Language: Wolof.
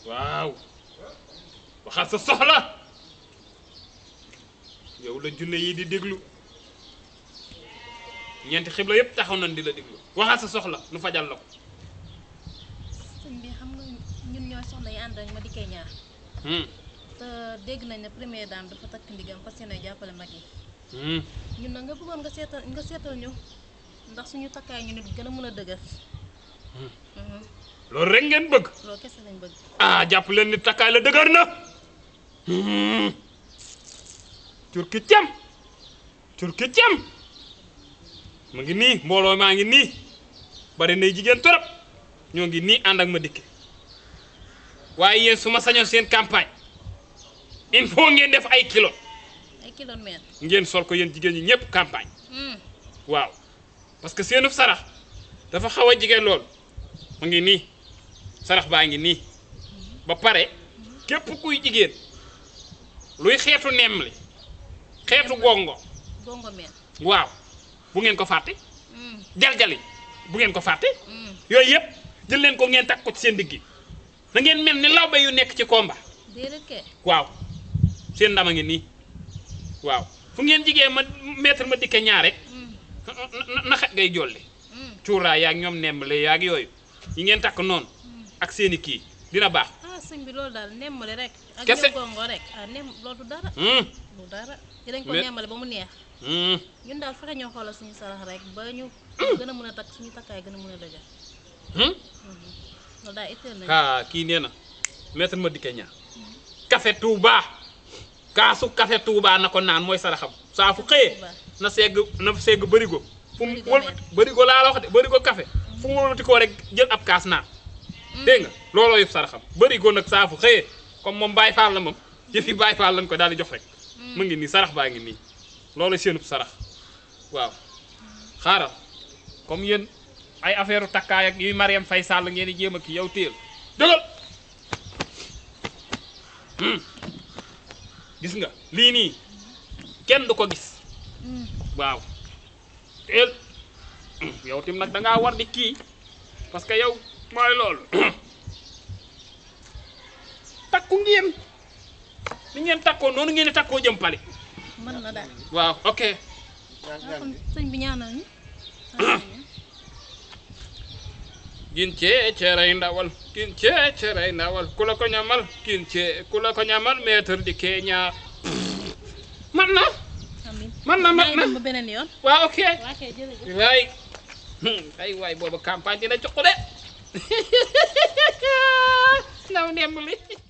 waaw waxal sa soxla yow la junne yi di déglu ñeenti xibla yépp taxaw nañ di la déglu waxal sa soxla nu fajal la ko sëñ bi xam nga ñun ñooy soxna yi ànd ak ma dikkee ñaar Hmm, te dégg nañ ne première dame dafa takk ndigam parce que ne jàppale mag yi hmm. ñun nag nga bëggoon nga seetal nga seetal ñu ndax suñu takkaay ñu nit gën a mën a dëgër Mhm. loolu rek ngeen bëgg loolu kese lañ bëgg ah jàpp leen ni takkaay la dëgër na Hmm. turki cam turki cam mu ngi nii mbooloo maa ngi nii bari nay jigéen torop ñoo ngi nii ànd ak ma dikke waaye yéen su ma sañoon seen campagne il faut ngeen def ay kilo ay kilomètres ngeen sol ko yéen jigéen ñi ñëpp campagne Hmm. waaw parce que seenu sarax dafa xaw a jigéen lool mu ngi nii sarax baa ngi nii ba pare képp kuy jigéen luy xeetu nemm li xeetu gongo gongo meen waaw bu ngeen ko fàtte Hmm. jaljali bu ngeen ko fàtte Hmm. yooyu yëpp jël leen ko ngeen takk ko ci seen digg na ngeen mel ni lawbe yu nekk ci combat déedéet kay waaw seen ndam a ngi nii waaw fu ngeen jigee ma maître ma dikke ñaar rek Hmm. na- na xet ngay jolli Hmm. cuuraay yaag ñoom nembale yaag yooyu yi ngeen takk noonu ak seeni kii dina baax ah sëñ bi loolu daal nemmale rek ak Kese. ñoom gongo rek ah nem loolu du dara hum du dara dinañ ko Mais- nemmale ba mu neex hum ñun daal fexe ñoo xoolal suñu sarax rek ba ñu gën a mën a takk suñu takkaay gën a mën a dëgër hum loolu daal itteel nañu ah kii nee na maître ma dikke ñaar café Touba kaasu café Touba na ko naan mooy saraxam saa fu xëyee Touba. na segg na segg bërigo fu mu Bërigo wël mel. bërigo laa la wax de bërigo café fu mu wëlbati koo rek jël ab kaas naan dégg nga looloo yëpp saraxam bërigo nag saa fu xëyee comme moom Baye Fall la moom yëfi Baye Fall lañ ko daal di jox rek mu ngi nii sarax baa ngi nii loolu seenub sarax waaw xaaral comme yéen ay affaire takkaay ak yuy Mariam Faye Sall ngeen di jéem a kii yow téel dëgal Hmm. gis nga lii nii kenn du ko gis Hmm. waaw teel Hmm, yow tim nag da ngaa war di kii parce que yow mooy loolu takku ngeen ni ngeen takkoo noonu ngeen di takkoo jëm pale mën na daal waaw ok ah kon sëñ bi ñaanal ñu gin cee ceeray ndawal gin cee ceeray ndawal ku la ko ñamal gin cee ku la ko ñamal maître di keeñaa man na amin man na man na ba beneen yoon waaw ok waa kay jërëjëf waay ay waay booba campagne dina jox ko de ndaw nemb li